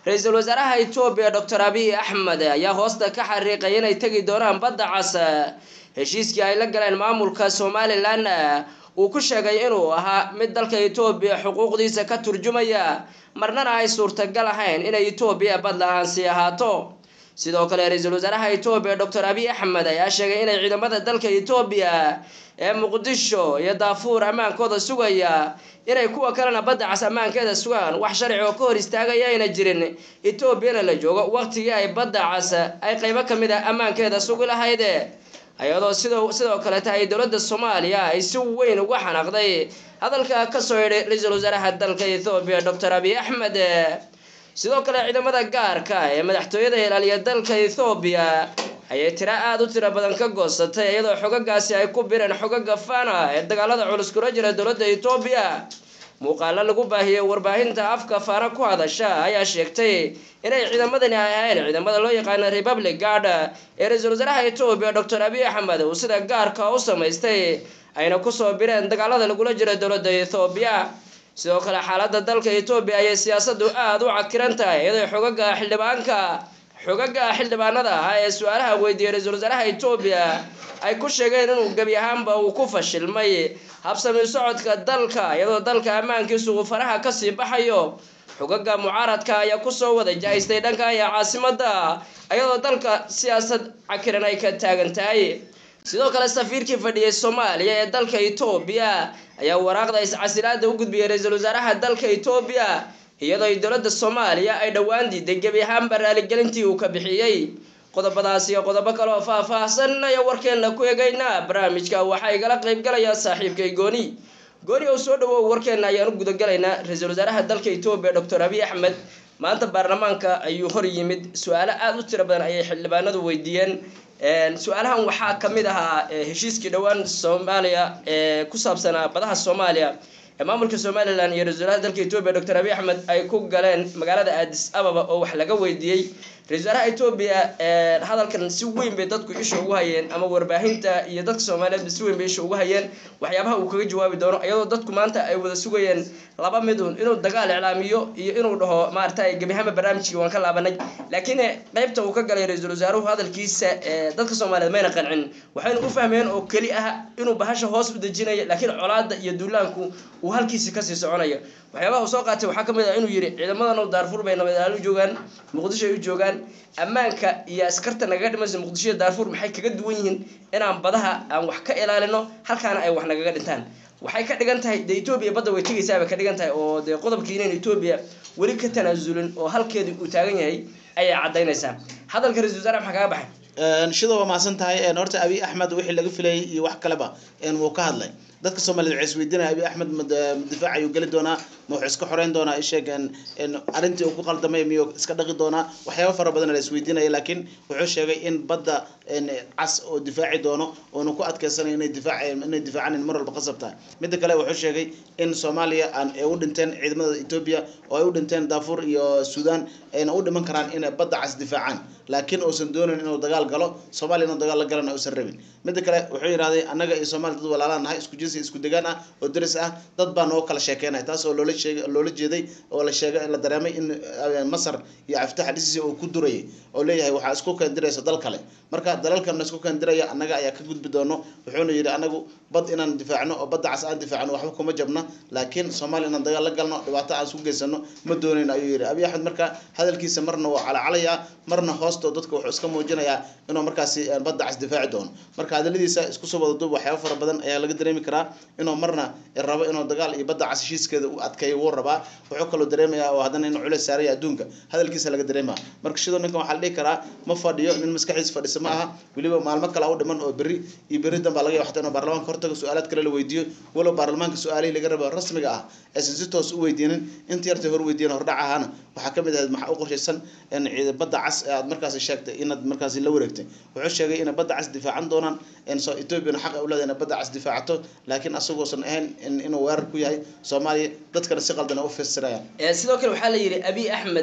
ra-iisul wasaaraha etoobiya doctor abiy axmed ayaa hoosta ka xariiqay inay tegi doonaan badda cas heshiiskii ay la galeen maamulka somalilan uu ku sheegay inuu ahaa mid dalka etoobiya xuquuqdiisa ka turjumaya marnana ay suurtagal ahayn inay etoobiya bad la-aan sii ahaato sidoo kale ra-iisul wasaaraha etoobiya doctor abiy axmed ayaa sheegay inay ciidamada dalka etoobiya ee muqdisho iyo daafuur ammaankooda sugaya inay kuwa kalena badda cas ammaankeeda sugaan wax sharci oo ka hor istaagaya ayna jirin etoobiyana la joogo waqtigii ay badda cas ay qeybo kamid a ammaankeeda sugi lahayd iyadoo sidoo sidoo kaleta ay dowladda soomaaliya ay si weyn uga xanaaqday hadalka kasoo yidhi ra-iisul wasaaraha dalka ethoobiya doctor abiy axmed sidoo kale ciidamada gaarka ee madaxtooyada ilaaliya dalka ethoobiya ayay tiro aada u tiro badan ka goosatay iyadoo xogagaasi ay ku bireen xogaga fana ee dagaalada culus kula jira dowladda etoobiya muuqaalo lagu baahiyey warbaahinta afka faana ku hadasha ayaa sheegtay inay ciidamadani ay ahayn ciidamada loo yaqaano republic guard ee ra-iisul wasaaraha etoobiya doctor abiy axmed uu sida gaarka u samaystay ayna kusoo bireen dagaalada lagula jira dowladda ethoobiya sidoo kale xaaladda dalka etoobiya ayay siyaasadu aada u cakiran tahay iyadoo xogaga xildhibaanka xogaga xildhibaanada ah ee su-aalaha weydiiyey ra-iisul wasaaraha etoobiya ay ku sheegeen inuu gebi ahaanba uu ku fashilmay habsami socodka dalka iyadoo dalka ammaankiisu uu faraha kasii baxayo xogaga mucaaradka ayaa kusoo wada jahaystay dhanka iyo caasimada iyadoo dalka siyaasad cakiran ay ka taagan tahay sidoo kale safiirkii fadhiyay soomaaliya ee dalka etoobiya ayaa waraaqda iscasilaada u gudbiyey ra-iisul wasaaraha dalka etoobiya iyadoo dowladda soomaaliya ay dhowaan diiday gebi ahaanba raaligelintii uu ka bixiyey qodobadaas iyo qodobo kale oo faah-faahsan ayaa warkeenna ku eegaynaa barnaamijka waxaa igala qeybgalaya saaxiibkay gooni gooni oo soo dhawow warkeenna ayaan u gudagalaynaa ra-iisul wasaaraha dalka etoobiya doctor abiy axmed maanta baarlamaanka ayuu hor yimid su-aalo aada u tiro badan ayay xildhibaanadu weydiiyeen su-aalahan waxaa kamid ahaa heshiiskii dhowaan soomaaliya ee ku saabsanaa badaha soomaaliya ee maamulka somalilan iyo ra-isul wasaaraha dalka etoobiya doctor abiy axmed ay ku galeen magaalada aadis ababa oo wax laga weydiiyey ra-isul wasaaraha etoobiya hadalkan si weyn bay dadku isha ugu hayeen ama warbaahinta iyo dadka soomaaliyeedba si weyn bay isha ugu hayeen waxyaabaha uu kaga jawaabi doono iyadoo dadku maanta ay wada sugayeen laba midun inuu dagaal iclaamiyo iyo inuu dhaho maaragtay gebihama barnaamijkii waan ka laabanay laakiin qeybta uu ka galay ra-iisul wasaaruhu hadalkiisa dadka soomaaliyeed mayna qancin waxaynu u fahmeen oo keli ah inuu bahasha hoos u dejinayo laakiin colaada iyo duulaanku uu halkiisi kasii soconayo waxyaabaha uu soo qaatay waxaa kamid ah inuu yihi ciidamadan daarfuur bay nabadaal u joogaan muqdisho ay u joogaan ammaanka iyo askarta nagaga dhimaysa muqdisho iyo daarfuur maxay kaga duwan yihiin inaan badaha aan wax ka ilaalino halkaana ay wax nagaga dhintaan waxay ka dhigan tahay dee etoobiya badda way tegaysaabay ka dhigan tahay oo dee qodobkii inayn etoobiya weli ka tanaasulin oo halkeedii uu taagan yahay ayay caddaynaysaa hadalka ra-isul wasaare maxaa kaga baxay shida waa mahadsan tahay horta abiy axmed wixii laga filayay iyo wax kaleba wuu ka hadlay dadka soomaaliyed waxay isweydiinaya abiy axmed difaac ayuu geli doonaa ma wuxuu iska xoreyn doonaa isheeg arrintii uu ku qaldamay miyuu iska dhaqi doonaa waxyaaba fara badan la isweydiinaya laakiin wuxuu sheegay in badda cas oo difaaci doono oonu ku adkeysanayo inay difaac inay difaacanin mar walba qasab tahay midda kale wuxuu sheegay in soomaaliya aan ay u dhinteen ciidamada etoobiya oo ay u dhinteen daafuur iyo suudaan ayna u dhiman karaan inay badda cas difaacaan laakiin uusan doonayn inuu dagaal galo soomaaliya inuu dagaal la galana uusan rabin midda kale wuxuu yidhahday annaga iyo soomaaliya dad walaalaan nahay isku jinsi isku degaan ah oo deris ah dad baa noo kala sheekeynaya taas oo loola sheegay loola jeeday oo la sheegay la dareemay in masar iyo caftax dhisiisi uu ku durayay oo leeyahay waxaa isku keendiraysa dal kale marka dalalkana isku keendiraya annaga ayaa ka gudbi doono wuxuuna yidhi anagu bad inaan difaacno oo badda cas aan difaacno waxba kuma jabna laakiin soomaaliya inaan dagaal la galno dhibaato aan isku geysano ma doonayn ayuu yidhi abiy axmed marka hadalkiisa marna waa calacalaya marna hoosto dadka wuxuu iska muujinayaa inuu markaasi badda cas difaaci doono marka hadaladiisa isku soo wada duub waxyaaba fara badan ayaa laga dareemi karaa inuu marna rabo inuu dagaal iyo badda cas heshiiskeeda u adkeeyo wuu rabaa wuxuu kaloo dareemayaa oo haddana inuu culeys saaraya adduunka hadalkiisa laga dareemaya marka sidoo ninkan waxaa la dhihi karaa ma fadhiyo nin maskaxdiisa fadhisa ma aha weliba maalmo kale u dhiman oo berri iyo berri danbaa laga yaaba xataa inuu baarlamaanka hortaga su-aalaad kale la weydiiyo walow baarlamaanka su-aalihii laga rabo rasmiga ah aysan si toos u weydiinin inta yartay hor weydiiyan hordhac ahaana waxaa kamid ahayd maxaa u qorshaysan badda cas ee aad markaasi sheegtay inaad markaasi la wareegtay wuxuu sheegay inay badda cas difaacan doonaan etoobiyana xaq u leedahay inay badda cas difaacato laakiin asagoosan ahayn inuu weerar ku yahay soomaaliya dadkana si qaldan u fasirayaan sidoo kale waxaa la yidhi abiy axmed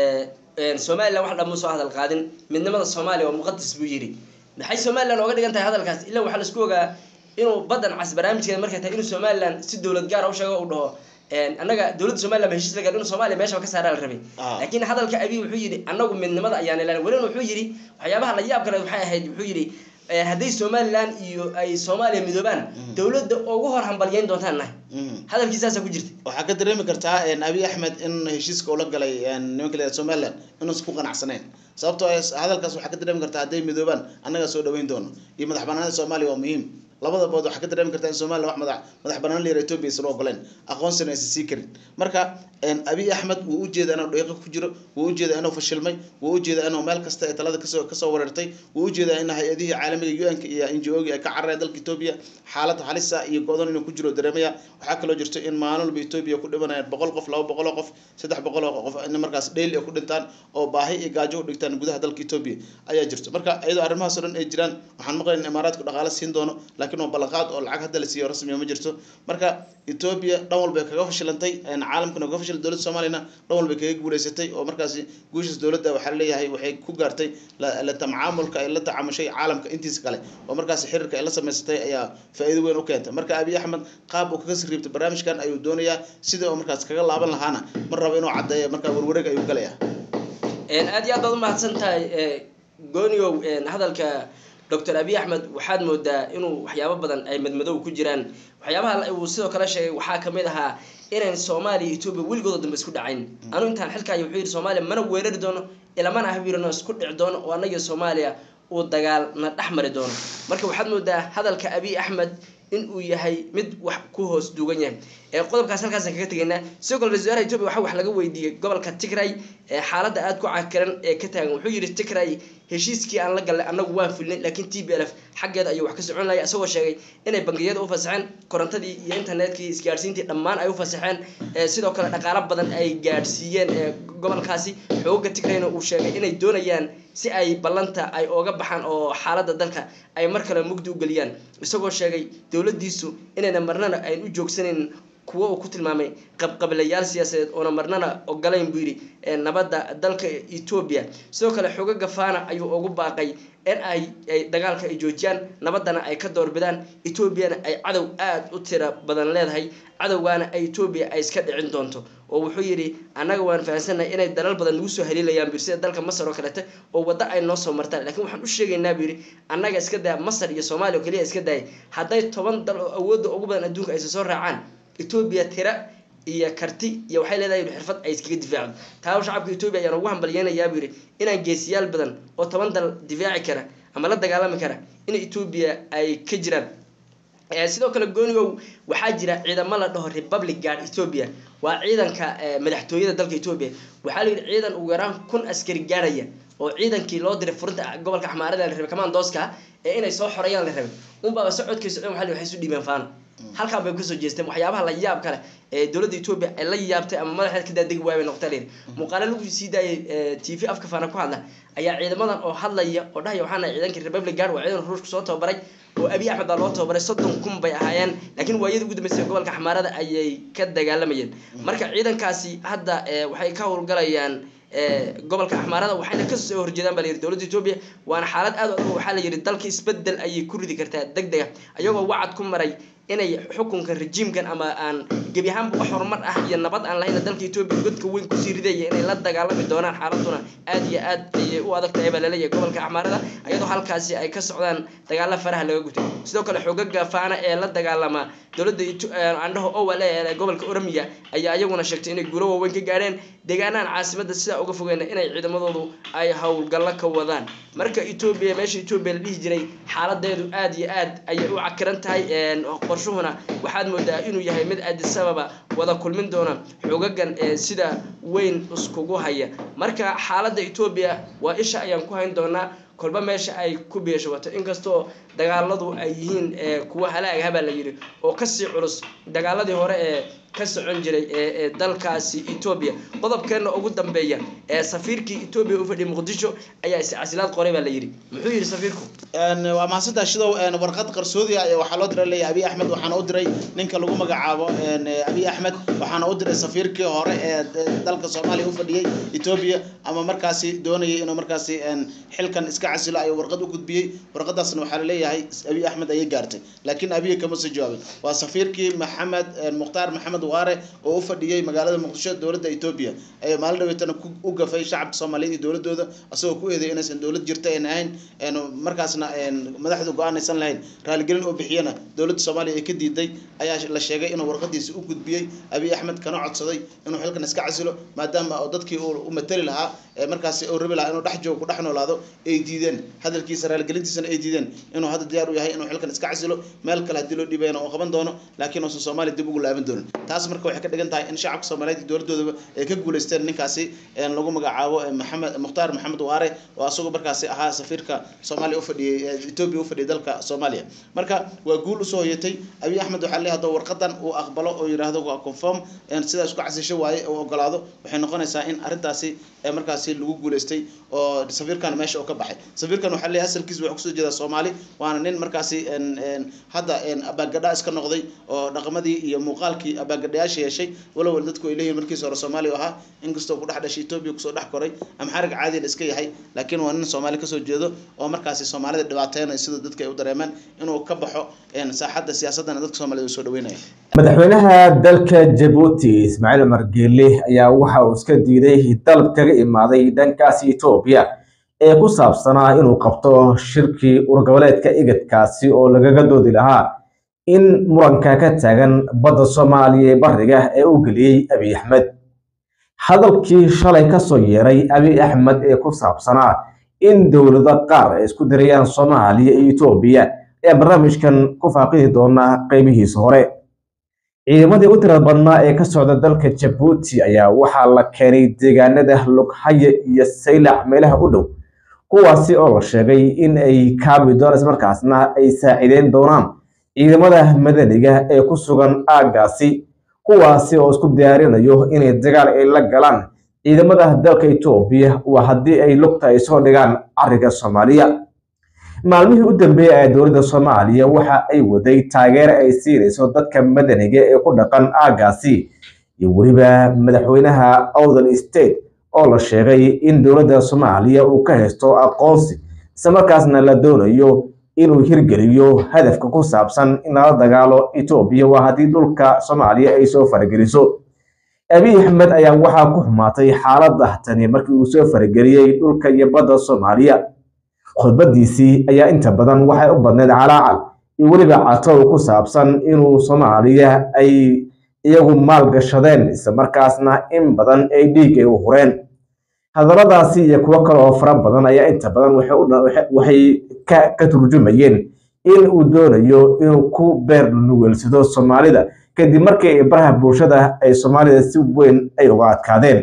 somalilan wax dhan soo hadal qaadin midnimada soomaaliya waa muqadas buu yidhi maxay somalilan ooga dhigan tahay hadalkaas ilaa waxaa laisku ogaa inuu baddan cas barnaamijkeeda markay tahay inuu somalilan si dowlad gaara u sheego u dhaho annaga dowladda somaliland ba heshiis la gaadhay inuu soomaaliya meeshaba ka saaraa la rabay Ah. laakiin hadalka abiy wuxuu yidhi annagu midnimada ayaan ilaalin welina wuxuu yidhi waxyaabaha la yaab kale waxay ahayd wuxuu yidhi eh, hadday somaliland iyo ay soomaaliya midoobaan dowladda ugu hor hambalyeyn doontaan nahay Mhm. hadalkiisaasaa ku jirta waxaa ka dareemi kartaa een, abiy axmed in heshiiska ula galay een, nimanka la yidhahdo somaliland inuusan ku qanacsanayn sababtoo ah hadalkaas waxaa ka dareemi kartaa hadday midoobaan annagaa soo dhaweyn doono iyo madax banaanida soomaaliya waa muhiim labada bood waxaa ka dareemi kartaa in somaliland wax madax madax banaan la yihahdo ethiopia aysan u ogoleen aqoonsina aysan sii karin marka een, abiy axmed wuu ujeedaa inuu dheeqo ku jiro wuu ujeedaa inuu fashilmay wuu ujeedaa inuu meel kasta ay talada kasoo kasoo wareertay wuu ujeedaa in hay-adihii caalamiga un-ka iyo n g o-gi ay ka carareen dalka ethiopia xaalad halisa iyo go-doon inuu ku jiro dareemaya waxaa kaloo jirto in maalin walba ethiopia ku dhimanayaan boqol qof laba boqol oo qof saddex boqol oo qof in markaas daily ay ku dhintaan oo baahi iyo gaajo u dhigtaan gudaha dalka ethiopia ayaa jirto marka iyadoo arrimahaas oo dhan ay jiraan waxaan maqlayn in imaaraadku dhaqaale siin doono laakiin waa ballanqaad oo lacag hadda la siiyo rasmiya ma jirto marka ethiopia dhan walba ay kaga fashilantay een, caalamkana kaga fashilay dowladda soomaaliyana dhan walba ay kaga guuleysatay oo markaasi guushaas dowladda waxaa leeyahay waxay ku gaartay la la tacaamulka ay la tacaamushay caalamka intiisa kale oo markaasi xiriirka ay la samaysatay ayaa faa'iido weyn u keentay marka abiy axmed qaab uu kaga siriibtay barnaamijkan ayuu doonayaa sidii uu markaas kaga laaban lahaana mar rabo inuu caddeeyo marka warwareeg ayuu galaya Een, aad iyo aad baad umahadsan tahay eh, gooniow een, hadalka dr abiy axmed waxaad moodaa inuu waxyaabo badan ay madmadow ku jiraan waxyaabaha la- uu sidoo kale sheegay waxaa kamid ahaa inayn soomaaliya iyo etoobiya weligooda dambe isku dhacayn anu intaan xilkaayo wuxuu yidhi soomaaliya mana weerari doono ilamana ahbirano isku dhici doono oo annagiyo soomaaliya uu dagaal na dhex mari doono marka waxaad moodaa hadalka abiy axmed in uu yahay mid wax ku hoos duugan yahay ee qodobkaas halkaasaan kaga tegaynaa sidoo kale ra-isul wasaaraha etoobiya waxaa wax laga weydiiyey gobolka tigray ee xaaladda aada ku cakiran ee ka taagan wuxuu yidhi tigray heshiiskii aan la galnay annagu waan fulnay laakiin t b l f xaggeeda ayuu wax ka socon lahay isagoo sheegay inay bangiyada u fasaxeen korontadii iyo internetkii isgaadhsiintii dhammaan ay u fasaxeen ee sidoo kale dhaqaalo badan ay gaadhsiiyeen ee gobolkaasi xooga tigrayna uu sheegay inay doonayaan si ay ballanta ay ooga baxaan oo xaaladda dalka ay mar kale mugdi u geliyaan isagoo sheegay dowladdiisu inayna marnana ayn u joogsanayn kuwo uu ku tilmaamay qabqabilayaal siyaasadeed oona marnana ogolayn buu yidhi ee nabadda dalka etoobiya sidoo kale xogo gafaana ayuu ugu baaqay in ay ay dagaalka ay joojiyaan nabaddana ay ka doorbidaan etoobiyana ay cadow aada u tira badan leedahay cadowgaana ay etoobiya ay iska dhicin doonto oo wuxuu yidhi annaga waan fahamsannahay inay dalal badan nagu soo haliilayaan buu yidhi sida dalka masar oo kalete oo waddo ay noo soo martaan laakiin waxaan u sheegaynaa buu yidhi annaga iska daya masar iyo soomaaliya oo keliya iska daya hadday toban dal oo awoodda ugu badan adduunka aysa soo raacaan etoobiya tira iyo karti iyo waxay leedahay yidhi xirfad ay iskaga difaacdo taa shacabka etoobiya ayaan ugu hambalyeynayaa buu yidhi inaan geesiyaal badan oo toban dal difaaci kara ama la dagaalami kara in etoobiya ay ka jiraan Eh, sidoo kale goonigow waxaa jira ciidamo la dhaho republic guard ethiopia waa ciidanka eh, madaxtooyada dalka ethiopia waxaa la yidhi ciidan ugu yaraan kun askari gaarhaya oo ciidankii loo diray furinta gobolka xamaarada la rabay kamandooska ee inay soo xoreeyaan la rabay unbaaba socodkiisa dhan waxa la yidhi waxay isu dhiibeen faano halkaan bay kasoo jeesteen waxyaabaha la yaab kale ee dowladda etoobiya ay la yaabtay ama madaxeed ka daadegi waaya bay noqotay layidhi muuqaalo lagu sii daayay t v afka faana ku hadla ayaa ciidamadan oo hadlaya oo dhahaya waxaana ciidankii republic guard waa ciidan ruushka soo tababaray oo abiy axmed baa loo tababaray soddon kun bay ahaayeen laakiin waayadii ugu dambeysay gobolka xamaarada ayay ka dagaalamayeen marka ciidankaasi hadda eh, waxay ka howlgalayaan eh, gobolka axmaarada waxayna kasoo horjeedaan baa la yidhi dowladda etoobiya waana xaalad aad u adag waxaa la yidhi dalka isbedel ayay ku ridi kartaa deg dega ayagoo wacad ku maray inay xukunka rejiimkan ama aan gebi ahaanba wax horumar ah iyo nabad aan lahayna dalka etoobiya godka weyn kusii ridaya inay la dagaalami doonaan xaaladuna aad iyo aad ayay u adag tahay baa laleeyahay gobolka axmaarada iyadoo halkaasi ay ka socdaan dagaalo faraha laga gutay sidoo kale xoogaga faana ee la dagaalama dowladda Eto- eh, andhaho owal ee gobolka oromiya ayaa iyaguna sheegtay inay guulo waaweyn ka gaadheen deegaanahan caasimada sidaa uga fogeen inay ciidamadoodu ay howlgallo ka wadaan marka etoobiya meesha etoobiya la dhihi jiray xaaladeedu aad iyo aad ayay u cakiran tahay een, qorshuhuna waxaad moodaa inuu yahay mid addis ababa wada kulmin doona xogagan ee sida weyn iskugu haya marka xaaladda etoobiya waa isha ayaan ku hayn doonaa kolba meesha ay ku beeshawato inkastoo dagaaladu ay yihiin ee, kuwa halaagha baa la yidhi oo kasii culus dagaaladii hore ee ka socon jiray ee ee dalkaasi etoobiya qodobkeena ugu dambeeya ee safiirkii etoobiya u fadhiyay muqdisho ayaa iscasilaad qoray baa la yidhi muxuu yidhi safiirku Een, waa mahadsantahay shidow een, warqad qarsoodi ah ee waxaa loo diray leeyahay abiy axmed waxaana u diray ninka lagu magacaabo een, eh, abiy axmed waxaana u diray safiirkii hore ee eh, dalka soomaaliya u fadhiyey etoobiya ama markaasi doonayay inuu markaasi een, xilkan iska casilo ayuu warqad u gudbiyey warqadaasna waxaa laleeyahay abiy axmed ayay gaartay laakiin abiy kama soo jawaabin waa safiirkii maxamed een, mukhtaar maxamed waare oo u fadhiyey magaalada muqdisho dowladda etoobiya ee maalin dhaweetana u gafay shacabka soomaaliyeed iyo dowladooda asagoo ku eeday inaysan dowlad jirta aan ahayn markaasna madaxdu go-aan aysan lahayn raaligelin oo bixiyana dowladda soomaaliya ay ka diiday ayaa la sheegay inuu warqadiisi u gudbiyey abiy axmed kana codsaday inuu xilkan iska casilo maadaama oo dadkii u matali lahaa markaasi uu rabi lahaa inuu dhex joogo ku dhex noolaado ay diideen hadalkiisa raaligelintiisana ay diideen inuu hadda diyaar u yahay inuu xilkan iska casilo meel kale haddii loo dhiibayana uu qaban doono laakiin uusan soomaaliya dib ugu laaban doonin taas marka waxay ka dhigan tahay in shacabka soomaaliyeed iyo dowladoodaba ay ka guuleysteen ninkaasi lagu magacaabo maxamed mukhtaar maxamed waare oo asagoo markaasi ahaa safiirka soomaaliya ufadhiyey etoobiya ufadhiyay dalka soomaaliya marka waa guul usoo hoyatay abiy axmed waxaa leeyahay haddoo warqadan uu aqbalo oo yidhaahdo waa conform sidaa isku casisho waaye uu ogolaado waxay noqonaysaa in arrintaasi markaasi lagu guuleystay oo safiirkan meesha uu ka baxay safiirkan waxaa leeyahay asalkiisa wuxuu kusoo jeedaa soomaali waana nin markaasi hadda abaagadha iska noqday oo dhaqamadii iyo muuqaalkii abaagadhayaasha yeeshay walow dadku ay leeyihin markiisa hore soomaaliya ahaa inkastoo ku dhex dhashay etoobiya kusoo dhex koray ama xarig caadiyan iska yahay laakiin waa nin soomaali kasoo jeedo oo markaasi soomaalida dhibaateynaya sida dadka ay u dareemeen inuu ka baxo saaxadda siyaasadana dadka soomaaliyed uu soo dhaweynaya madaxweynaha dalka jabuuti ismaaciil umar geele ayaa waxa uu iska diiday dalab kaga imaaday dhankaasi etoobiya ee ku saabsanaa inuu qabto shirkii urgoboleedka igadkaasi oo lagaga doodi lahaa in muranka ka taagan badda soomaaliya ee bariga ee u geliyey abiy axmed hadalkii shalay kasoo yeeray abiy axmed ee ku saabsanaa in dowlado qaar ay isku dirayaan soomaaliya iyo etoobiya ayaa barnaamijkan ku faaqidi doonaa qeybihiisa hore ciidamadii u tirada badnaa ee ka socda dalka jabuuti ayaa waxaa la keenay deegaanada lughaye iyo saylac meelaha u dhow kuwaasi oo la sheegay in ay kaabi doonaan ismarkaasna ay saaciideyn doonaan ciidamada madaniga ee ku sugan aaggaasi kuwaasi oo isku diyaarinayo inay dagaal ay la galaan ciidamada dalka etoobiya waa haddii ay lugta ay soo dhigaan cariga soomaaliya maalmihii u dambeeyey ee dowladda soomaaliya waxa ay waday taageero ay siinayso dadka madaniga ee ku dhaqan aaggaasi iyo weliba madaxweynaha outhern state oo la sheegay in dowladda soomaaliya uu ka haysto aqoonsi isla markaasna la doonayo inuu hirgeliyo hadafka ku saabsan in lala dagaalo etoobiya waa haddii dhulka soomaaliya ay soo farageliso abiy axmed ayaa waxaa ku xumaatay xaaladda tani markii uu soo farageliyey dhulka iyo badda soomaaliya khudbadiisii ayaa inta badan waxay u badneyd calaacal iyo weliba catow ku saabsan inuu soomaaliya ay iyagu maal gashadeen isla markaasna in badan ay dhiig ay u hureen hadalladaasi iyo kuwo kale oo fara badan ayaa inta badan waxay ka turjumayeen in uu doonayo inuu ku beer nuweelsado soomaalida kadib markii baraha bulshada ay soomaalida si weyn ay uga adkaadeen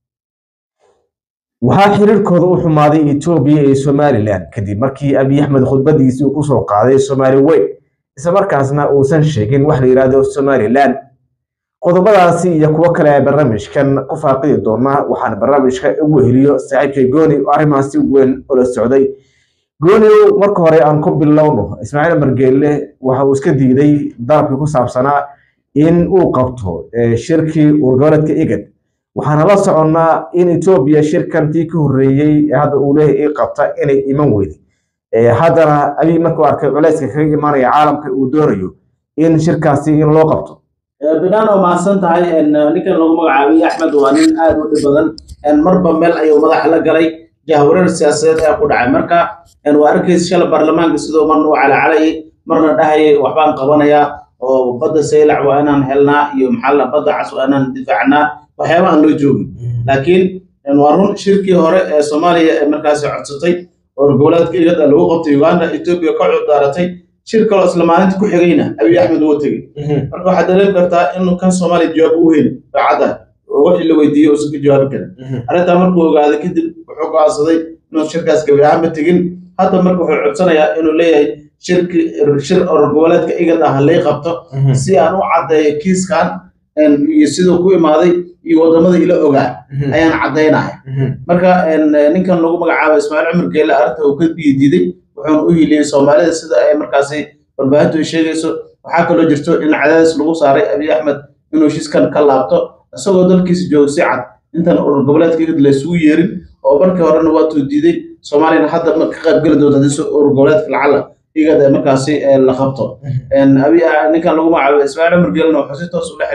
waxaa xiriirkooda u xumaaday etoobiya iyo somalilan kadib markii abiy axmed khudbadiisii uu kusoo qaaday somaali weyn isla markaasna uusan sheegin wax la yidhaahdo somalilan qodobadaasi iyo kuwo kale ee barnaamijkan ku faaqidi doonaa waxaan barnaamijka ugu heliyo saaxiibkay gooni oo arrimaha si weyn ula socday gooniow marka hore aan ku bilowno ismaaciil margeelle waxa uu iska diiday dalabkii ku saabsanaa in uu qabto shirkii urgoboleedka igad waxaana la soconnaa in etoobiya shirkantii ka horreeyey ee hadda uu leeyahay ii qabta inay iman weyday haddana abiy markuu arkay culayska kaga imaanaya caalamka uu doonayo in shirkaasi in loo qabto binaan oo mahadsan tahay ninkan lagu magacaabay axmed waa nin aada u dhib badan marba meel ayuu madaxa la galay jahwareer siyaasadeed ayaa ku dhacay marka waa arkaysa shala baarlamaanka sidoo marna u calacalayay marna dhahayay waxbaan qabanayaa oo badda saylac waa inaan helnaa iyo maxaa badda cas waa inaan difaacnaa waxyaaba aan loo joogin laakiin waa run shirkii hore ee soomaaliya ee markaasi codsatay oo goboleedka igada lagu qabtay uganda etoobiya ka cudaaratay shir kaloo isla maalinta ku xigayna abiy axmed wuu tegey marka waxaad dareemi kartaa inuu kan soomaaliya jawaab u heli daacadda oo wixii la weydiiyey uusan ka jawaabi karin arrintaa markuu ogaaday kadib wuxuu go'aansaday inuu shirkaas gabi ahaanba tegin hadda marka wuxuu codsanayaa inuu leeyahay shirki shir oror goboleedka igad ah lay qabto si aan u caddeeyo kiiskan iyo siduu ku imaaday iyo wadamada ila ogaa ayaan caddaynaya marka ninkan lagu magacaabo ismaaciil cumar geele arrinta uu ka biidiiday wuxuuna u hiliyey soomaalida sida ay markaasi warbaahintu ay sheegayso waxaa kaloo jirto in cadaadis lagu saaray abiy axmed inuu shiskan ka laabto isagoo dalkiisa jooga si cad intan urur goboleedka igad laysugu yeerin oo markii horena waatuu diiday soomaaliyana hadda ka qaybgeli doonta hadii urur goboleedka lacala igad ee markaasi la qabto ninkan lagu magacaabo ismaaciil cumar geelena wuxuu si toos ula xiriiray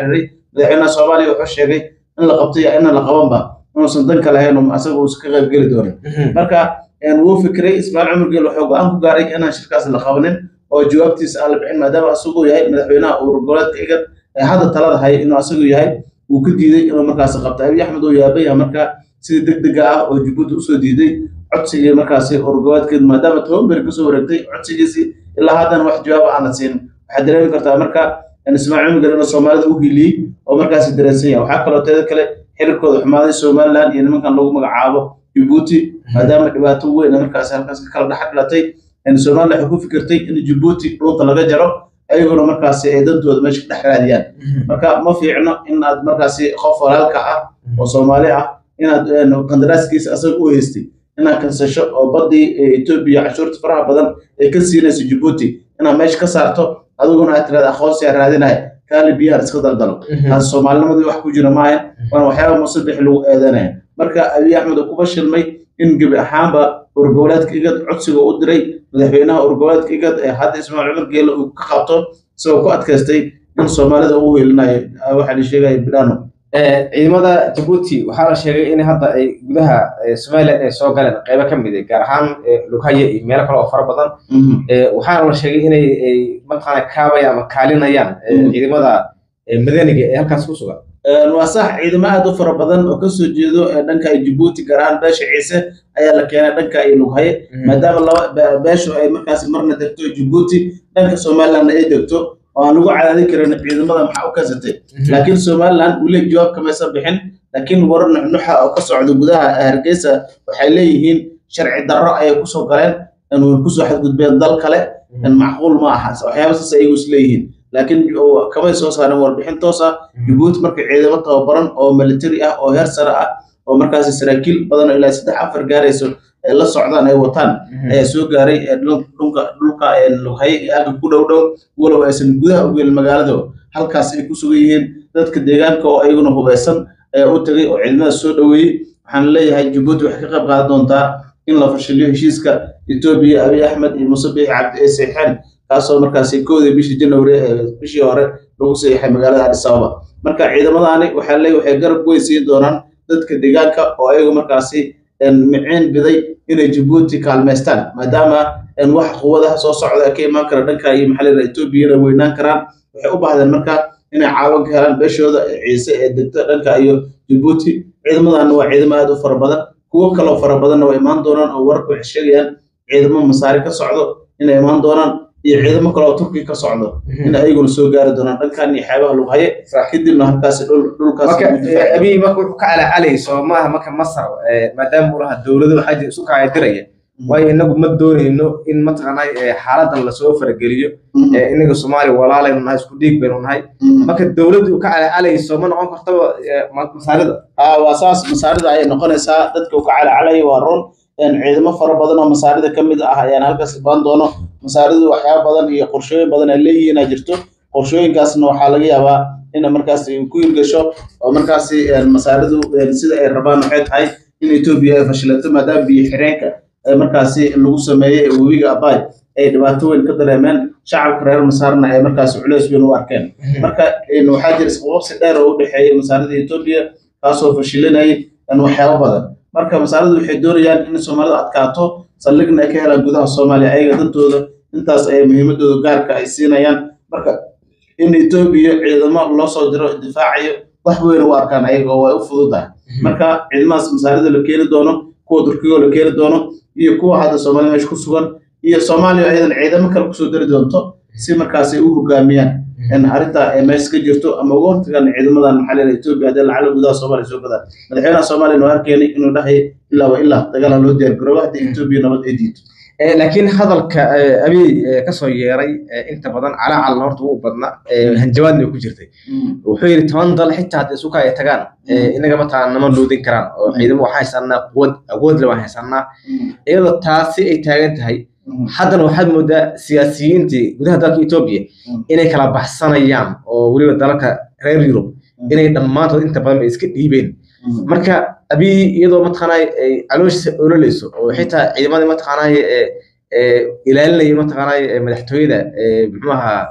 madaxweynaha soomaaliya wuxuu sheegay in la qabto iyo inaan la qabanba inuusan danka lahayn oo asaga uusan ka qayb geli doonin marka wuu fikray ismaaciil cumar geel wuxuu go-aan ku gaaray inaan shirkaas la qabanin oo jawaabtiisa aan la bixin maadaama asaguu yahay madaxweynaha urur goboleedka igad ee hadda talada haya inuu asagu yahay wuu ka diiday inuu markaas qabto abiy axmed uu yaaba yahay marka sida deg dega ah oo jabuuti usoo diiday codsigii markaasi urur goboleedkeed maadaama toban beri kasoo wareegtay codsigiisii ilaa haddana wax jawaaba aana siin waxaad dareemi kartaa marka ismaaciil cumar geel inuu soomaalida u hiliyey oo markaasi dareensan yahay waxaa kaloo teeda kale xiriirkooda xumaaday somaliland iyo nimankan lagu magacaabo jabuuti maadaama dhibaato weyn markaasi halkaas ka kala dhex dhilatay somaliland waxay ku fikirtay in jabuuti dhuunta laga jaro ayaguna markaasi ay dantooda meesha ka dhex raadiyaan marka ma fiicno in aad markaasi qof walaalka ah oo soomaali ah inaad qandaraaskiisa asaga u haystay inaad kansasho oo badii etoobiya cashuurta faraha badan ay ka siinayso jabuuti inaad meesha ka saarto adiguna aad tirada aqoonsiyaa raadinaya kaali biyaha iska daldalo taas soomaalinimadii wax ku jira maayan waana waxyaaba musabixi lagu eedanaya marka abiy axmed uu kuba shilmay in gebi ahaanba urgoboleedka igad codsiga u diray madaxweynaha urgoboleedka igad ee hadda ismaaciil cumar geele uu ka qabto isagoo ku adkaystay in soomaalida uu weelinayo waxaa la sheegaya bidhano ciidamada jabuuti waxaa la sheegay in hadda ay gudaha somaliland ay soo galeen qeybo ka mid ah gaar ahaan lughaye iyo meelo kale oo fara badan waxaana la sheegay inay mataqaana kaabayaan ama kaalinayaan ciidamada madaniga ee halkaas ku sugan waa sax ciidamo aad u fara badan oo kasoo jeedo dhanka jabuuti gaar ahaan beesha ciise ayaa la keenay dhanka iyo lughaye maadaama laba beeshu ay markaasi marna degto jabuuti dhanka somalilandna ay degto oo aan lagu cadaadin karin ciidamada maxaa u kasatay laakiin somaliland weli jawaab kamaysan bixin laakiin warar nuxnuxa oo ka socda gudaha hargeysa waxay leeyihiin sharci darro ayay kusoo galeen kusoo xadgudbeen dal kale macquul ma aha waxyaaba saas ayagu is leeyihiin laakiin kamay soo saareen warbixin toos ah jabuuti marka ciidamo tababaran oo military ah oo heer sare ah oo markaasi saraakiil badan ilaa saddex afar gaarayso la socdaan ay wataan ayaa soo gaaray dhulka dhulka lughaye iyo aga ku dhow dhow walow aysan gudaha u gelin magaalada halkaas ay ku sugan yihiin dadka deegaanka oo ayaguna hubeysan ayaa u tagay oo ciidamada soo dhoweeyey waxaan leeyahay jabuuti waxay ka qayb qaadan doontaa in la fashiliyo heshiiska etoobiya abiy axmed iyo muuse biixi cabdi ee seexeen kaasoo markaasi koodii bishii january bishii hore lagu seexay magaalada addis ababa marka ciidamadaani waxaa leeyahay waxay garab weyn siin doonaan dadka deegaanka oo ayagu markaasi miciin biday inay jabuuti kaalmaystaan maadaama wax quwadaha soo socda ka imaan kara dhanka iyo maxaa la etoobiyana weynaan karaan waxay u baahdeen marka inay caawin ka helaan beeshooda ciise ee degta dhanka iyo jabuuti ciidamadan waa ciidamo aad u fara badan kuwo kaloo fara badanna waa imaan doonaan oo wararka waxay sheegayaan ciidamo masaari ka socdo inay imaan doonaan iyo ciidamo kale oo turkiga ka socdo in ayaguna soo gaari doonaan dhankan iyo xeebaha lughaye kadibna halkaasi dhulkaas abiy marka wuxuu ka calaacalayso maaha marka masar maadaama uu lahaa dowlado waxaa jira isu kaadiraya waayo inagu ma doonayno in mataqaanay xaaladan lasoo farageliyo inaga soomaaliya walaalaynu nahay isku dhiig baynu nahay marka dowladdu uu ka calaacalayso ma noqon kartaba masaarida waa saas masaarida ayay noqonaysaa dadka uu ka calacalaya waa run ciidamo fara badan oo masaarida ka mid ah ayaan halkaas baan doono masaaridu waxyaaba badan iyo qorshooyin badan ay leeyihiin aa jirto qorshooyinkaasna waxaa laga yaabaa in markaas ku hirgasho oo markaasi masaaridu sida ay rabaan waxay tahay in etoobiya ay fashilato maadaama biyo xireenka markaasi lagu sameeyey webiga abay ay dhibaato weyn ka dareemeen shacabka reer masaarna ay markaasi culeys weyn u arkeen marka waxaa jira isqababsi dheer oo u dhexeeya masaarida etoobiya kaasoo fashilinayay waxyaabo badan marka masaaradu waxay doonayaan in soomaalidu adkaato saldhigna ay ka helaan gudaha soomaaliya ayaga dantooda intaas ay muhiimadooda gaarka ay siinayaan marka in etoobiya ciidamo loo soo diro difaacayo wax weyn u arkaan ayaga oo way u fududahay marka ciidamadaas masaarida la keeni doono kuwa turkigo la keeni doono iyo kuwa hadda soomaaliya meesha ku sugan iyo soomaaliya ayadan ciidamo kale kusoo dari doonto si markaas ay u hogaamiyaan arrinta ay meesha ka jirto ama uga hortagaan ciidamadan maxaa leedahay etoobiya haddii lacala gudaha soomaaliya soo gadaan madaxweynaha soomaaliya noo arkeenay inuu dhahay ilaa wa ilaa dagaala loo diyaar garoobo haddii etoobiya nabad ay diido laakiin hadalka abiy kasoo yeeray inta badan calacalna horta wuu badna hanjabaadna way ku jirtay wuxuu yidhi toban dal xitaa haddii isuka ay tagaan inaga mataa nama loodin karaan oo ciidamo waxaan haysanaa quwad awoodle waan haysanaa iyadoo taasi ay taagan tahay haddana waxaad moodaa siyaasiyiintii gudaha dalka etoobiya inay kala baxsanayaan oo weliba dalalka reer yurub inay dhammaantood inta badan bay iska dhiibeen marka abiy iyadoo mataqaanay ay calooshiisa ololeyso oo xitaa ciidamadii mataqaanay ilaalinaya mataqaanay madaxtooyada muxuu ahaa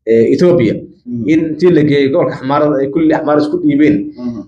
etoobiya in intii la geeyey gobolka xamaarada ay kulli xamaarada isku dhiibeen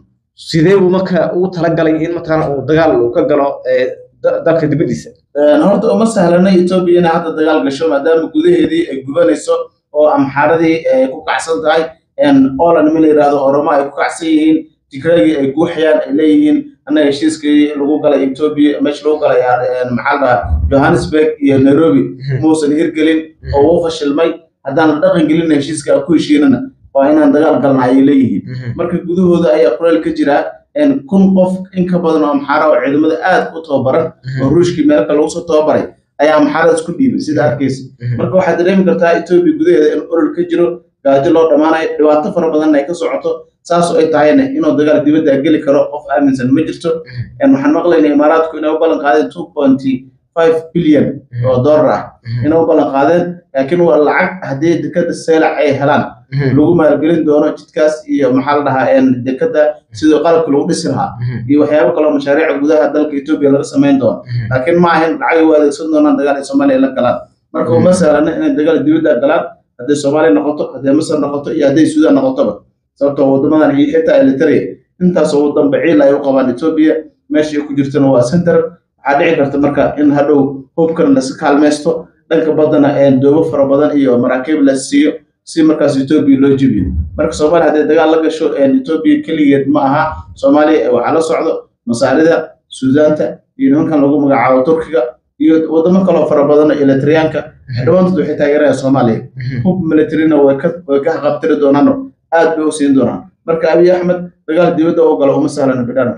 sidee buu marka ugu talagalay in mataqaana uu dagaal uu ka galo dalka dibadiisa horta uma sahlana etoobiya inay hadda dagaal gasho maadaama gudaheedii ay gubanayso oo amxaaradii ay ku kacsan tahay oola nima la yidhaahdo oromo ay ku kacsan yihiin tigraagii ay guuxayaan ay leeyihiin annaga heshiiskii lagu galay etoobiya meesha lagu galay maxaa la dhahaa johannesburg iyo nairobi muusan hirgelin oo uu fashilmay haddaan la dhaqan gelina heshiiska aan ku heshiinana waa inaan dagaal galna ayay leeyihiin marka gudahooda ayaa kuleel ka jiraa kun qof in ka badan oo amxaara oo ciidamada aad u tababaran oo ruushkii meelka lagu soo tababaray ayaa amxaarada isku dhiibay sida arkaysa marka waxaad dareemi kartaa etoobiya gudaheeda in olol ka jiro gaajo loo dhammaanayo dhibaato fara badan ay ka socoto saasoo ay tahayna inuu dagaal dibadda geli karo qof aaminsan ma jirto waxaan maqlaynaa imaaraadku inay u ballan qaadeen two pointy five billion oo dollar ah inay u ballan qaadeen laakiin waa lacag haddii dekada seelac ay helaan lagu maalgelin doono jidkaas iyo maxaa la dhahaa dekada sidoo qalabka lagu dhisi lahaa iyo waxyaabo kaloo mashaariica gudaha dalka etoobiya laga samayn doono laakiin ma ahayn lacag u adeegsan doonaan dagaal ay soomaaliya la galaan marka uma sahlana inay dagaal dibadda galaan hadday soomaaliya noqoto hadday masar noqoto iyo hadday suudaan noqotoba sababtoo wadamadan iyo xitaa elitaria intaasoo wadan baciil ay u qabaan etoobiya meesha ku jirtana waa center waxaa dhici karta marka in hadhow hubkan lasi kaalmaysto dhanka badana doobo fara badan iyo maraakiib la siiyo si markaas etoobiya loo jibiyo marka soomaaliya hadday dagaal la gasho etoobiya keligeed ma aha soomaaliya waxaa la socdo masaarida suudaanta iyo nimankan lagu magacaabo turkiga iyo wadamo kaloo fara badan elitriyaanka dhammaantood waxay taageerayaan soomaaliya hub militarina way ka qabtiri doonaano aad bay u siin doonaan marka abiy axmed dagaal dibadda u galo uma sahlana bidhana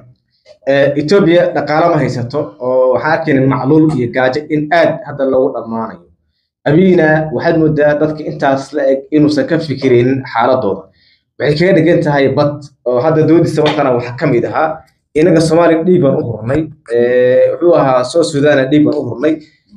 etoobiya dhaqaale ma haysato oo waxaa arkayna macluul iyo gaajo in aad hadda loogu dhammaanayo abiyina waxaad moodaa dadka intaas la eg inuusan ka fikiraynin xaaladooda waxay kaga dhigan tahay bad oo hadda doodiisa matana waxaa ka mid ahaa inaga soomaaliya dhiig baan u hurnay wuxuu ahaa soo sudaana dhiig baan u hurnay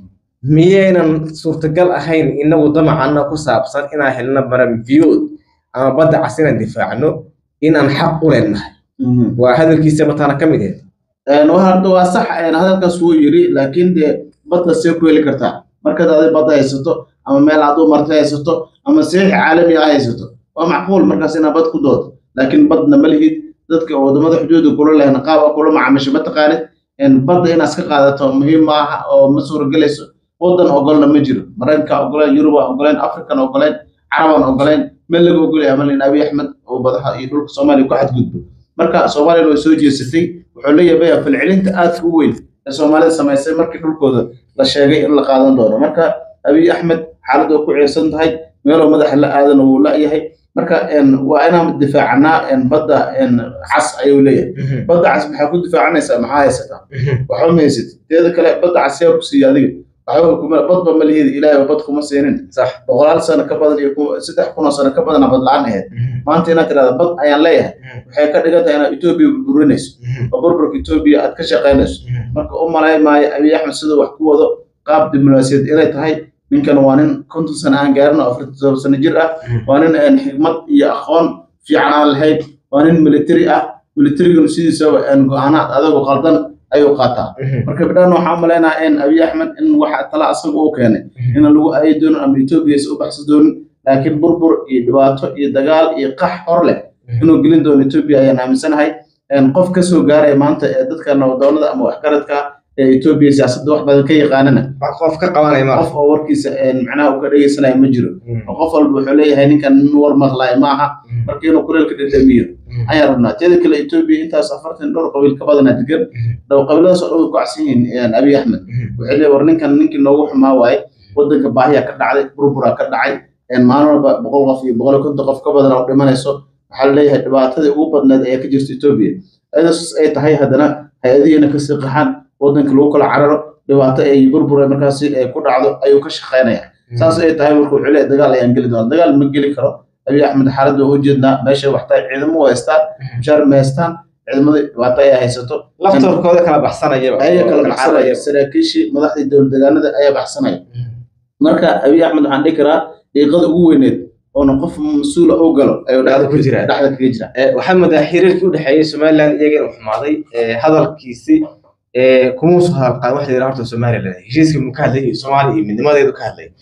miyaynan suurtagal ahayn inagu damacana ku saabsan inaan helno marambiyood ama badda cas inaan difaacno inaan xaq u leenahay waa hadalkiisa matana ka mid ahayd hadda waa sax hadalkaas wuu yiri laakiin dee badda see ku heli kartaa markaad adi badda haysato ama meel aduu marti haysato ama seexi caalami ah haysato waa macquul markaas inaad bad ku doodo laakiin badna ma lihid dadka wadamada xuduuda kula lehna qaaba kula macaamisho ma taqaanid badda inaad iska qaadato muhiim ma aha oo ma suuragelayso wadan ogolna ma jiro maraykanka ogoleen yurubaa ogoleen afrikan ogoleen carabaan ogoleen meel laga ogolaya malin abiy axmed oo badaha iyo dhulka soomaaliya ku xadgudbo marka soomaaliyana way soo jeesatay wuxuu la yaabaya falcelinta aadka u weyn ee soomaalida samaysay markii dhulkooda la sheegay in la qaadan doono marka abiy axmed xaaladda ku ceesan tahay meeloo madaxa la aadana wuu la-yahay marka waa inaan difaacanaa badda cas ayuu leeyahay badda cas maxaa ku difaacanaysaa maxaa haysataa waxba ma haysatid teeda kale badda cas yaa ku siiya adiga badba ma lihid ilaahay bad kuma siinin boqolaal sano ka badan iyo saddex kun oo sano ka badana bad la-aan ahayd maanta inaad tirahda bad ayaan leeyahay waxay ka dhigan tahay inaad etoobiya burburinayso oo burburka etoobiya aad ka shaqaynayso marka u malay maayo abiy axmed siduu wax ku wado qaab diblomaasiyad inay tahay ninkan waa nin konton sano aan gaarin oo afartan todoba sano jir ah waa nin xigmad iyo aqoon fiican aan lahayn waa nin military ah militariguna sidiisaba go-aanaad adagoo qaldan ayuu qaataa marka bidhaan waxaa umalaynaa in abiy axmed in waxa tala asaga uu keenay in lagu aayi doonin ama etoobiya is u baxsan doonin laakiin burbur iyo dhibaato iyo dagaal iyo qax hor leh inuu gelin doono etoobiya ayaan aaminsanahay qof ka soo gaaraya maanta ee dadka nabdoonada ama waxgaradka ee etoobiya siyaasadda wax badan ka yaqaanana qof ka qabanaya ma qof oo warkiisa macnaha uu ka dhegeysanaya ma jiro oo qof walba wuxuu leeyahay ninkan nin war maqlaaya ma aha marka inuu kuleelka dhedhamiyo ayaan rabnaa teeda kale etoobiya intaas afartan dhowr qabiil ka badana degan dhow qabiiladaas oo dhan way ku cagsan yihiin abiy axmed waxay leeyahay war ninkan ninkii noogu xumaa waaye wadanka baahiyaa ka dhacday burburaa ka dhacay maalin walba boqol qof iyo boqol iyo konton qof ka badan oo dhimanayso waxaa laleeyahay dhibaatadii ugu badneed ayaa ka jirta etoobiya ayadaas ay tahay haddana hay-adihiina kasii qaxaan wadanka lagu kala cararo dhibaato ay burbura markaasi ku dhacdo ayuu ka shaqaynaya saas ay tahay marka wuxuu leeyahay dagaal ayaan geli doona dagaal ma geli karo abiy axmed xaaladda u jeednaa meeshay waxtahay ciidamo u haystaan mushaar ma haystaan ciidamada dhibaato ay haysato laftoorkooda kala baxsanaya ayaa kala baxsanaya saraakiishii madaxdii dowlad deegaanada ayaa baxsanaya marka abiy axmed waxaan dhihi karaa dhiiqada ugu weyneed oona qof mas-uula u galo ayuu dhexda ku jira dhexda kaga jira waxaa moodaa xiriirkii u dhexeeyey somaliland iyaga inuu xumaaday hadalkiisi kuma soo hadal qaadan waxa la yidhaha horta somaliland heshiiskii mu ka hadlay iyo soomaaliya iyo midnimadeedu ka hadlay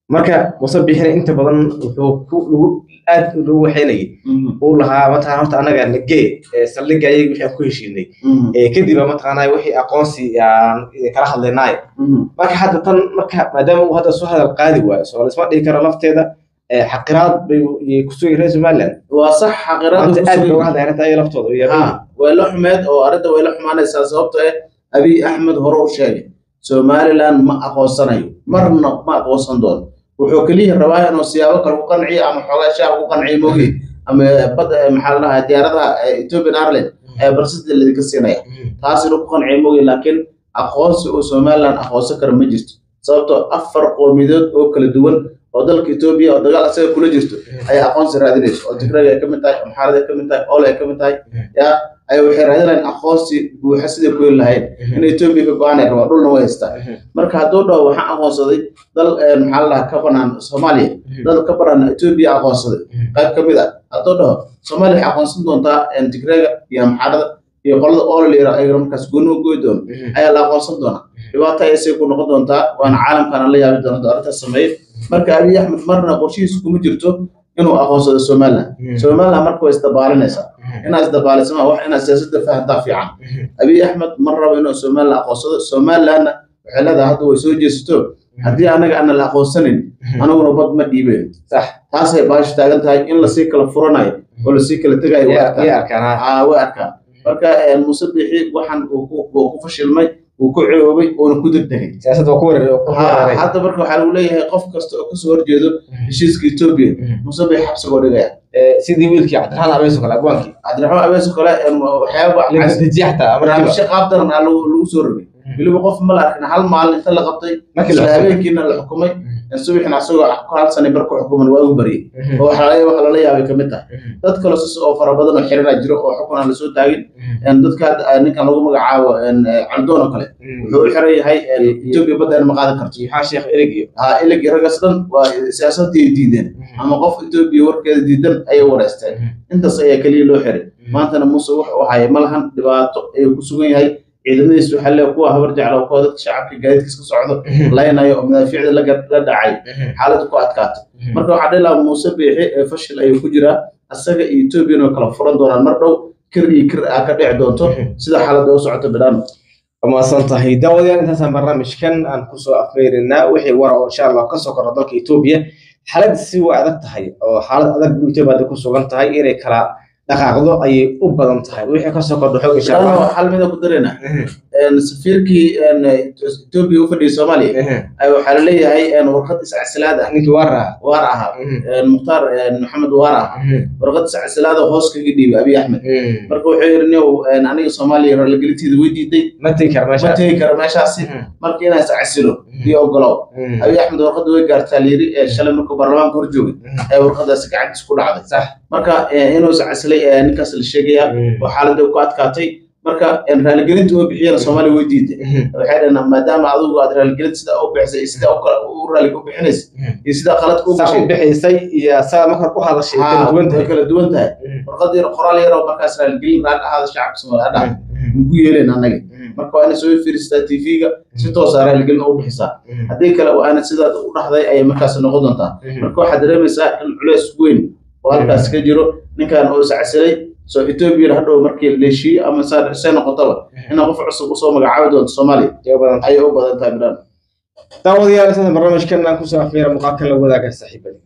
marka muuse bixina inta badan wuxuu ku lagu aad lagu waxaynayay uu lahaa mataqana horta anaga nagee saldhigga ayaga wixii aan ku heshiinay kadib mataqaanaa wixii aqoonsi aan kala hadlaynaay marka hadda tan marka maadaama uu hadda soo hadal qaadi waayo soo laisma dhigi karo lafteeda xaqiraad bay kusugay reer somaliland waa sax xaqiraad maanta aad bay uga hadlay arrinta ayaga laftooda iyo ha way la xumeed oo arrinta way la xumaanaysaa sababto eh abiy axmed hore u sheegay somaliland ma aqoonsanayo marna ma aqoonsan doono wuxuu keliya rabaa inuu siyaabo kale ku qanciyo ama xoogaa shaab ku qanciyo mogi ama bad maxaa la dhahaa diyaaradaha ethiopian airline ee barsida ladinka siinaya taas inuu ku qanciyo mogi laakiin aqoonsi uu somaliland aqoonsan kara ma jirto sababtoo afar qoomiyadood oo kala duwan oo dalka etoobiya oo dagaal asaga kula jirto ayaa aqoonsi raadinayso oo tigraaga ay ka mid tahay amxaarada ay ka mid tahay oole ay ka mid tahay ya ay waxay raadinayaan aqoonsi buuxa siday ku heli lahayn in etoobiya ka go-aan ay rabaan dhulna way haystaa marka hadduu dhaho waxaan aqoonsaday dal maxaa la dhahaa ka banaan soomaaliya dal ka banaan etoobiya aqoonsaday qayb ka mid ah hadduu dhaho soomaaliya waxay aqoonsan doontaa tigraaga iyo amxaarada iyo qolada oolaleera ayagana markaas gooni u goy doono ayaa la aqoonsan doonaa dhibaato ayasay ku noqon doontaa waana caalamkana la yaabi doonta arrintaas sameeye marka abiy axmed marna qorshihiisu kuma jirto inuu aqoonsado somaliland somaliland marka way isdabaalinaysaa inaa isdabaalisama wax inaa siyaasadda fahantaa fiican abiy axmed mar rabo inuu somaliland aqoonsado somalilandna waxay leedahay hadda way soo jeesato haddii anaga ana la aqoonsanin anaguna bad ma dhiibeen sax taasay baashu taagan tahay in lasii kala furanayo oo lasii kala tegayo way arkaan arkaan way arkaan marka muuse bixi waxaan uu ku fashilmay uu ku ceoobay uuna ku degdegay siyaasadda waa ku weeraray hadda marka waxaa lagu leeyahay qof kasta oo kasoo horjeedo heshiiska etoobiya muuse bixi xabsigoo dhigaya sidii wiilkii cabdiraxmaan abeeso kale abwaankii cabdiraxmaan abeeso kale waxyaaba dejiye xataa barnaamijyo qaab daran ah lagu soo rogay weliba qof ma la arkin hal maalin inta la qabtay isla habeenkiina la xukumay subaxina asagoo hal sani bar ku xukuman waa ugu baryay oo waxa lala yaabay kamid tahay dad kale sis oo fara badan oo xirina jiro oo xukun aan lasoo taagin dadka ninkan lagu magacaabo caldoon oo kale wuxuu u xiran yahay etoobiya badda ma qaadan karto maxaa sheekh erig iyo ha ilig raggaas dhan waa siyaasadii diideen ama qof etoobiya warkeeda diidan ayay wareysteen intaas ayaa keliya loo xiray maantana muuse wuxuu haya ma lahan dhibaato ayuu ku sugan yahay ciidamadiis waxaa lee kuwa habar jecla kuwa dadka shacabka gaadiidkiis ka socdo laynayo oo madaafiicda la dhacay xaaladda ku adkaatay marka waxaa dhihi lahaa muuse biixi ee fashil ayuu ku jiraa asaga iyo etoobiyana way kala furan doonaan mar dhow kir iyo kir aa ka dhici doonto sida xaaladda u socoto bidhaan wamaadsan tahay daawadayaal intaasaan barnaamijkan aan kusoo afmeerinaa wixii wara oo insha allah kasoo korno dalka etoobiya xaalad si waa adag tahay oo xaalad adag bu etoobiya hadda ku sugan tahay inay kala dhaqaaqdo ayay u badan tahay wixii kasoo kordho xog insha allah hal mida ku darayna safiirkii etoobiya u fadhiyay soomaaliya waxaa laleeyahay warqad iscasilaad ah ninkii waar ahaa waar ahaa mukhtaar maxamed waar ah warqad iscasilaad oo hoos kaga dhiibay abiy axmed marka wuxuu yidhi niow aniga soomaaliya raalligelinteeda way diiday ma tegi kara ma meesha tegi kara meeshaasi marka inaa iscasilo iyo ogolow abiy axmed warqadda way gaartaa layiri shalay markuu baarlamaanka hor joogay ee warqadaasi gacantiis ku dhacday sax marka inuu iscasilay ninkaas la sheegayaa oo xaaladda ku adkaatay marka raaligelinta oo bixiyana soomaaliya way diiday waxay dhaheen maadaama adigu aad raaligelinta sida u bixisay iyo sida u raali u bixinaysa iyo sida qaladka u saa u gashay bixisay iyo saa marka u hadashay kala duwan way tahay kala duwan tahay warqad yar qoraal yar oo markaas raaligelin raali ahaada shacabka soomaaliya dhahay ku yeeleen annaga marka waa inay soo fiiristaa tv-ga si toosa raaligelin u bixisaa haddii kale waa ana sidaad u dhaxday ayay markaas noqon doontaa marka waxaad dareemaysaa in culeys weyn oo halkaas ka jiro ninkan oo iscasilay soo etoobiya hadhow markii leeshiye ama see noqotaba inaa qof cusub usoo magacaabi doonto soomaaliya Iyo badan ayay u badan tahay bidhaan daawadayaal intaasaan barnaamijkan aan kusoo afmeera muuqaalkan la wadaaga saaxiibada